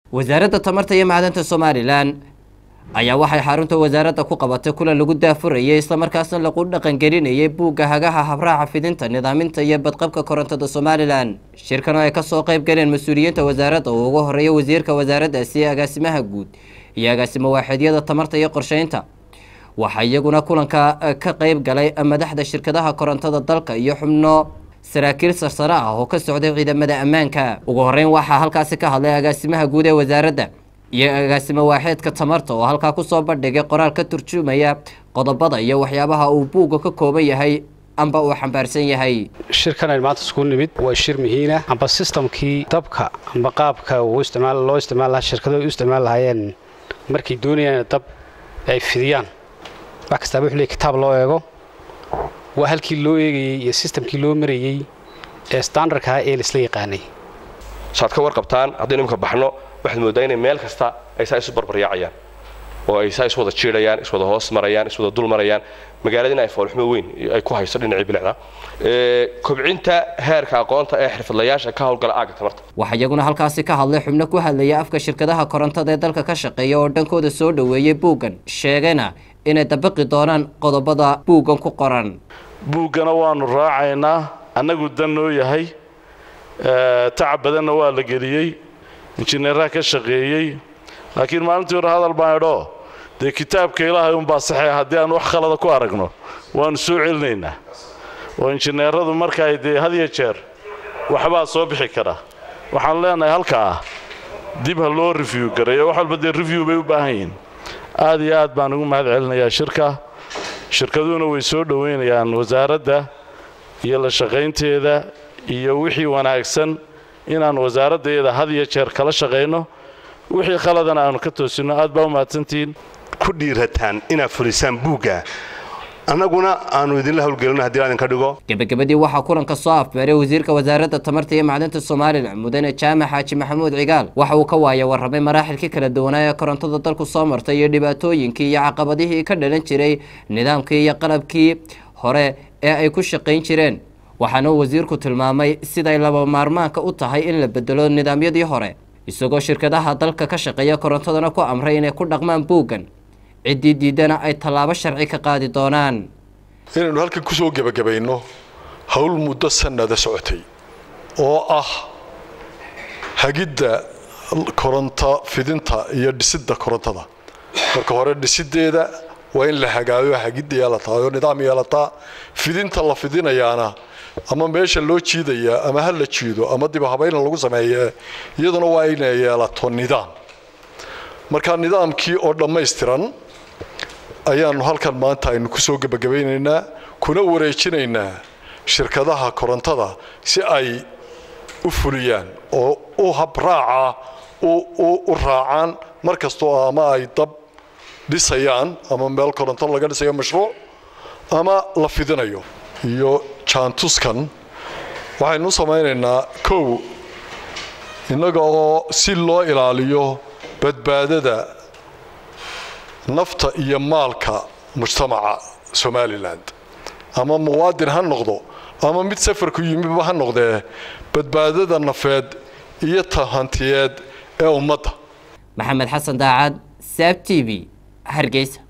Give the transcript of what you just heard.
wasaaradda tamarta iyo macdanta somalilan ayaa waxay xarunta wasaaradda ku qabatay kulan lagu daafurayay islamarkaasna lagu dhaqangelinayay buugga hagaha habraaca fidinta nidaaminta iyo badqabka korontada somalilan shirkan oo ay kasoo qayb galeen mas-uuliyiinta wasaaradda uu ugu horeeya wasiirka wasaaraddaasi agaasimaha guud iyo agaasimo waaxidyada tamarta iyo qorsheynta waxaa iyaguna kulanka ka qayb galay madaxda shirkadaha korontada dalka iyo xubno saraakiil sarsare ah oo ka socday ciidamada ammaanka ugu horeyn waxaa halkaasi ka hadlay agaasimaha guud ee wasaaradda iyo agaasimo waaxeedka tamarta oo halkaa kusoo bandhigay qoraal ka turjumaya qodobada iyo waxyaabaha uu buugga ka kooban yahay amba uu xambaarsan yahay shirkan aynu maanta iskugu nimid waa shir muhiina amba sistamkii dabka amba qaabka uu isticmaal loo isticmaal lahaa shirkadu u isticmaal lahaayeen markay doonayaan dab ay fidiyaan wax kastaaba wuxuu leeyahy kitaab loo eego waa halkii loo eegayey iyo sistamkii loo marayey ee standardkaa ee laisla yaqaanay saad ka warqabtaan haddaynu imika baxno waxaad mooddaa inay meel kasta ay saa isu barbaryaacayaan oo ay saa iswada jiidhayaan iswada hoos marayaan iswada dul marayaan magaaladina ay foolxumo weyn ay ku hayso dhinacii bilicda kobcinta heerka aqoonta ee xirfadlayaasha ka howlgala aagga tamarta waxaa iyaguna halkaasi ka hadlay xubno ku hadlaya afka shirkadaha korontada ee dalka ka shaqeeya oo dhankooda soo dhoweeyey buuggan sheegayna inay dabaqi doonaan qodobada buuggan ku qoran buuggana waanu raacaynaa annagu dan noo yahay tacab badanna waa la geliyey injineeraha ka shaqeeyey laakiin maalintii hore hadal baan idhoo dee kitaabka ilaahay unbaa saxee haddii aan wax khalada ku aragno waannu soo celinaynaa oo injineeradu markaay dee had iyo jeer waxbaa soo bixi kara waxaan leenahay halkaa dib ha loo review gareeyo wax walba dee review bay u baahan yihiin aad iyo aad baan ugu mahad celinayaa shirka shirkaduhuna way soo dhowaynayaan wasaaradda iyo la shaqaynteeda iyo wixii wanaagsan inaan wasaaraddeeda had iyo jeer kala shaqayno wixii khaladana aanu ka toosinno aad baa u mahadsantihiin ku dhiirataan inaad fulisaan buugga annaguna aanu idinla howlgelino haddii aan idinka dhigo gebagabadii waxaa kulanka soo afbeeray wasiirka wasaaradda tamarta iyo macdanta somalilan mudane jaamac xaaji maxamuud cigaal waxa uu ka waaya warramay maraaxilkii kala duwanaa ee korontada dalku soo martay iyo dhibaatooyinkii iyo caqabadihii ka dhalan jiray nidaamkii iyo qalabkii hore ee ay ku shaqayn jireen waxaana uu wasiirku tilmaamay siday laba maarmaanka u tahay in la bedelo nidaamyadii hore isagoo shirkadaha dalka ka shaqeeya korontadana ku amray inay ku dhaqmaan buuggan ciddii diidana ay tallaabo sharci ka qaadi doonaan inaynu halkan ku soo gebagabayno howl muddo sannada socotay oo ah hagidda koronto fidinta iyo dhisidda korontada marka hore dhisiddeeda waa in la hagaayo hagidda yeelataa oo nidaam yeelataa fidinta la fidinayaana ama meesha loo jiidayaa ama ha la jiido ama dib habayna lagu sameeye iyaduna waa inay yeelato nidaam marka nidaamkii oo dhammaystiran ayaanu halkan maanta aynu ku soo gebagabaynaynaa kuna wareejinaynaa shirkadaha korontada si ay u fuliyaan oo u habraaca u raacaan mar kastoo ama ay dab dhisayaan ama meel koronto laga dhisayo mashruuc ama la fidinayo iyo jaantuskan waxaynu u samaynaynaa kow innaga oo si loo ilaaliyo badbaadada nafta iyo maalka mujtamaca somalilan ama muwaadin ha noqdo ama mid safarku yimiba ha noqdee badbaadada nafeed iyo tahantiyeed ee ummadda maxamed xasan daacad saab t v hargeysa